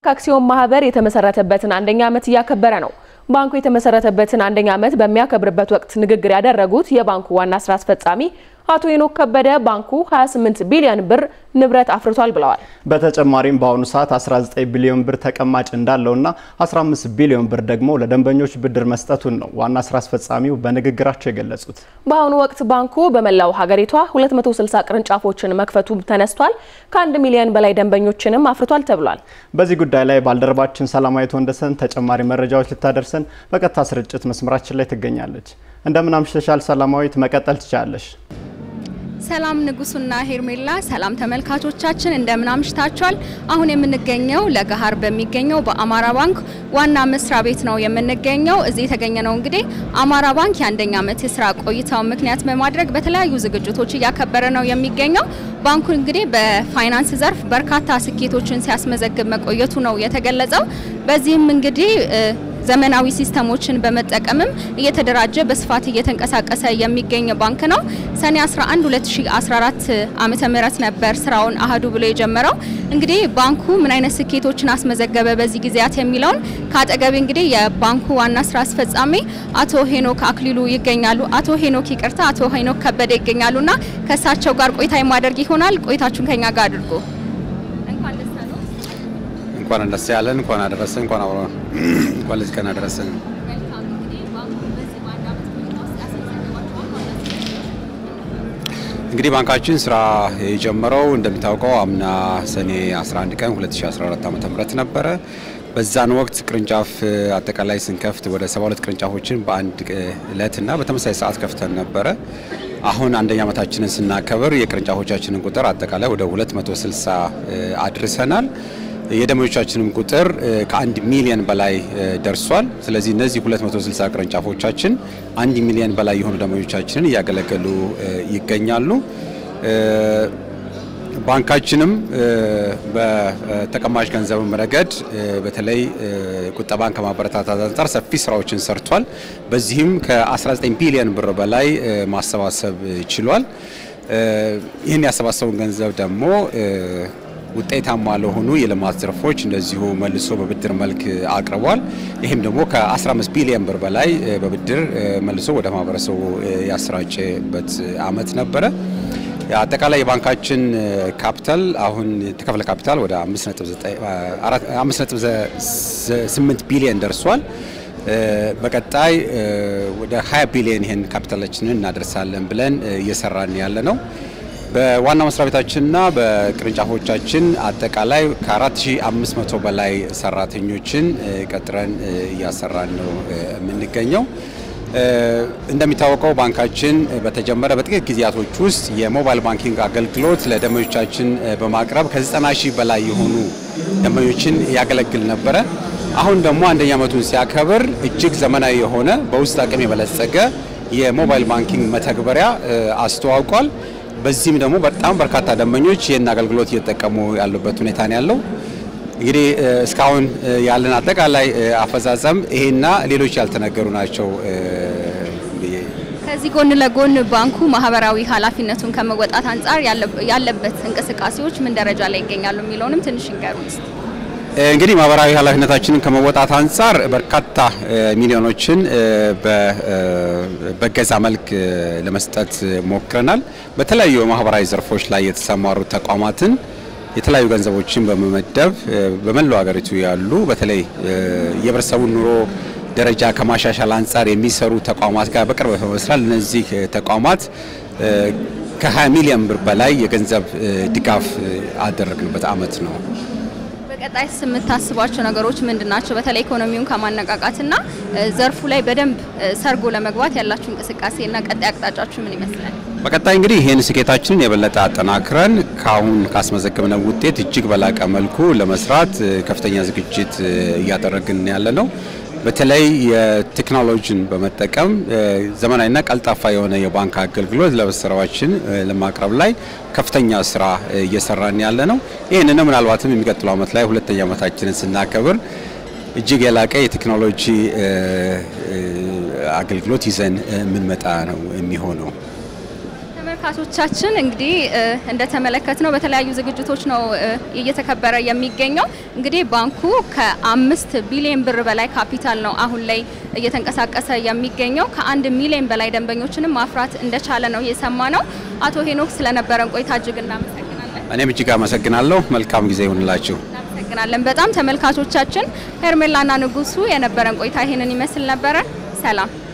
አክሲዮን ማህበር የተመሰረተበትን አንደኛ ዓመት እያከበረ ነው። ባንኩ የተመሰረተበትን አንደኛ ዓመት በሚያከብርበት ወቅት ንግግር ያደረጉት የባንኩ ዋና ስራ አስፈጻሚ አቶ ሄኖክ ከበደ ባንኩ 28 ቢሊዮን ብር ንብረት አፍርቷል ብለዋል። በተጨማሪም በአሁኑ ሰዓት 19 ቢሊዮን ብር ተቀማጭ እንዳለውና 15 ቢሊዮን ብር ደግሞ ለደንበኞች ብድር መስጠቱን ነው ዋና ስራ አስፈጻሚው በንግግራቸው የገለጹት። በአሁኑ ወቅት ባንኩ በመላው ሀገሪቷ 260 ቅርንጫፎችን መክፈቱ ተነስቷል። ከአንድ ሚሊዮን በላይ ደንበኞችንም አፍርቷል ተብሏል። በዚህ ጉዳይ ላይ ባልደረባችን ሰላማዊት ወንደሰን ተጨማሪ መረጃዎች ልታደርሰን በቀጥታ ስርጭት መስመራችን ላይ ትገኛለች። እንደምን አምሽተሻል ሰላማዊት? መቀጠል ትችላለሽ። ሰላም ንጉሱና ሄርሜላ፣ ሰላም ተመልካቾቻችን እንደምን አምሽታችኋል? አሁን የምንገኘው ለገሃር በሚገኘው በአማራ ባንክ ዋና መስሪያ ቤት ነው የምንገኘው። እዚህ የተገኘ ነው እንግዲህ አማራ ባንክ የአንደኛ ዓመት የስራ ቆይታው ምክንያት በማድረግ በተለያዩ ዝግጅቶች እያከበረ ነው የሚገኘው። ባንኩ እንግዲህ በፋይናንስ ዘርፍ በርካታ ስኬቶችን ሲያስመዘግብ መቆየቱ ነው የተገለጸው። በዚህም እንግዲህ ዘመናዊ ሲስተሞችን በመጠቀምም እየተደራጀ በስፋት እየተንቀሳቀሰ የሚገኝ ባንክ ነው። ሰኔ 11 2014 ዓመተ ምህረት ነበር ስራውን አህዱ ብሎ የጀመረው። እንግዲህ ባንኩ ምን አይነት ስኬቶችን አስመዘገበ በዚህ ጊዜያት የሚለውን ከአጠገቤ እንግዲህ የባንኩ ዋና ስራ አስፈጻሚ አቶ ሄኖክ አክሊሉ ይገኛሉ። አቶ ሄኖክ ይቅርታ፣ አቶ ሄኖክ ከበደ ይገኛሉና ከእሳቸው ጋር ቆይታ የማደርግ ይሆናል። ቆይታችሁን ከኛ ጋር አድርጎ እንኳን ደስ ያለን፣ እንኳን አደረሰን፣ እንኳን አብሮ እንኳን ለዚህ ቀን አደረሰን። እንግዲህ ባንካችን ስራ የጀመረው እንደሚታወቀው አምና ሰኔ 11 ቀን 2014 ዓ.ም ነበረ። በዛን ወቅት ቅርንጫፍ አጠቃላይ ስንከፍት ወደ 72 ቅርንጫፎችን በአንድ እለትና በተመሳሳይ ሰዓት ከፍተን ነበረ። አሁን አንደኛ ዓመታችንን ስናከብር የቅርንጫፎቻችንን ቁጥር አጠቃላይ ወደ 260 አድርሰናል። የደንበኞቻችንም ቁጥር ከአንድ ሚሊዮን በላይ ደርሷል። ስለዚህ እነዚህ 260 ቅርንጫፎቻችን አንድ ሚሊዮን በላይ የሆኑ ደንበኞቻችንን እያገለገሉ ይገኛሉ። ባንካችንም በተቀማጭ ገንዘብም ረገድ በተለይ ቁጠባን ከማበረታታት አንጻር ሰፊ ስራዎችን ሰርቷል። በዚህም ከ19 ቢሊዮን ብር በላይ ማሰባሰብ ችሏል። ይህን ያሰባሰቡን ገንዘብ ደግሞ ውጤታማ ለሆኑ የልማት ዘርፎች እንደዚሁ መልሶ በብድር መልክ አቅርቧል። ይህም ደግሞ ከ15 ቢሊዮን ብር በላይ በብድር መልሶ ወደ ማህበረሰቡ ያሰራጨበት አመት ነበረ። አጠቃላይ የባንካችን ካፒታል አሁን የተከፈለ ካፒታል ወደ 5.8 ቢሊዮን ደርሷል። በቀጣይ ወደ 20 ቢሊዮን ይህን ካፒታላችንን እናደርሳለን ብለን እየሰራን ያለ ነው። በዋና መስሪያ ቤታችንና በቅርንጫፎቻችን አጠቃላይ ከ4500 በላይ ሰራተኞችን ቀጥረን እያሰራን ነው የምንገኘው። እንደሚታወቀው ባንካችን በተጀመረ በጥቂት ጊዜያቶች ውስጥ የሞባይል ባንኪንግ አገልግሎት ለደንበኞቻችን በማቅረብ ከ90 ሺህ በላይ የሆኑ ደንበኞችን ያገለግል ነበረ። አሁን ደግሞ አንደኛ ዓመቱን ሲያከብር እጅግ ዘመናዊ የሆነ በውስጥ አቅም የበለጸገ የሞባይል ባንኪንግ መተግበሪያ አስተዋውቋል። በዚህም ደግሞ በጣም በርካታ ደንበኞች ይህን አገልግሎት እየተጠቀሙ ያሉበት ሁኔታ ነው ያለው። እንግዲህ እስካሁን ያለን አጠቃላይ አፈጻጸም ይሄና ሌሎች ያልተነገሩ ናቸው። ከዚህ ጎን ለጎን ባንኩ ማህበራዊ ኃላፊነቱን ከመወጣት አንጻር ያለበት እንቅስቃሴዎች ምን ደረጃ ላይ ይገኛሉ የሚለውንም ትንሽ ይንገሩን። እንግዲህ ማህበራዊ ኃላፊነታችንን ከመወጣት አንጻር በርካታ ሚሊዮኖችን በገዛ መልክ ለመስጠት ሞክረናል። በተለያዩ የማህበራዊ ዘርፎች ላይ የተሰማሩ ተቋማትን የተለያዩ ገንዘቦችን በመመደብ በመላው ሀገሪቱ ያሉ በተለይ የህብረተሰቡን ኑሮ ደረጃ ከማሻሻል አንጻር የሚሰሩ ተቋማት ጋር በቅርበት በመስራት እነዚህ ተቋማት ከ20 ሚሊዮን ብር በላይ የገንዘብ ድጋፍ አደረግንበት አመት ነው። በቀጣይ የምታስቧቸው ነገሮች ምንድን ናቸው? በተለይ ኢኮኖሚውን ከማነቃቃትና ዘርፉ ላይ በደንብ ሰርጎ ለመግባት ያላችሁ እንቅስቃሴና ቀጣይ አቅጣጫችሁ ምን ይመስላል? በቀጣይ እንግዲህ ይህን ስኬታችንን የበለጠ አጠናክረን ከአሁን ካስመዘገብነው ውጤት እጅግ በላቀ መልኩ ለመስራት ከፍተኛ ዝግጅት እያደረግን ያለ ነው። በተለይ የቴክኖሎጂን በመጠቀም ዘመናዊና ቀልጣፋ የሆነ የባንክ አገልግሎት ለሰራዎችን ለማቅረብ ላይ ከፍተኛ ስራ እየሰራን ያለ ነው። ይህንን ምናልባትም የሚቀጥለው ዓመት ላይ ሁለተኛ ዓመታችንን ስናከብር እጅግ የላቀ የቴክኖሎጂ አገልግሎት ይዘን የምንመጣ ነው የሚሆነው። ተመልካቾቻችን እንግዲህ እንደተመለከትነው በተለያዩ ዝግጅቶች ነው እየተከበረ የሚገኘው። እንግዲህ ባንኩ ከአምስት ቢሊዮን ብር በላይ ካፒታል ነው አሁን ላይ እየተንቀሳቀሰ የሚገኘው። ከአንድ ሚሊዮን በላይ ደንበኞችንም ማፍራት እንደቻለ ነው የሰማ ነው። አቶ ሄኖክ ስለነበረን ቆይታ እጅግ እናመሰግናለን። እኔም እጅግ አመሰግናለሁ። መልካም ጊዜ ይሁንላችሁ። እናመሰግናለን በጣም ተመልካቾቻችን። ሄርሜላና ንጉሱ የነበረን ቆይታ ይህንን ይመስል ነበረ። ሰላም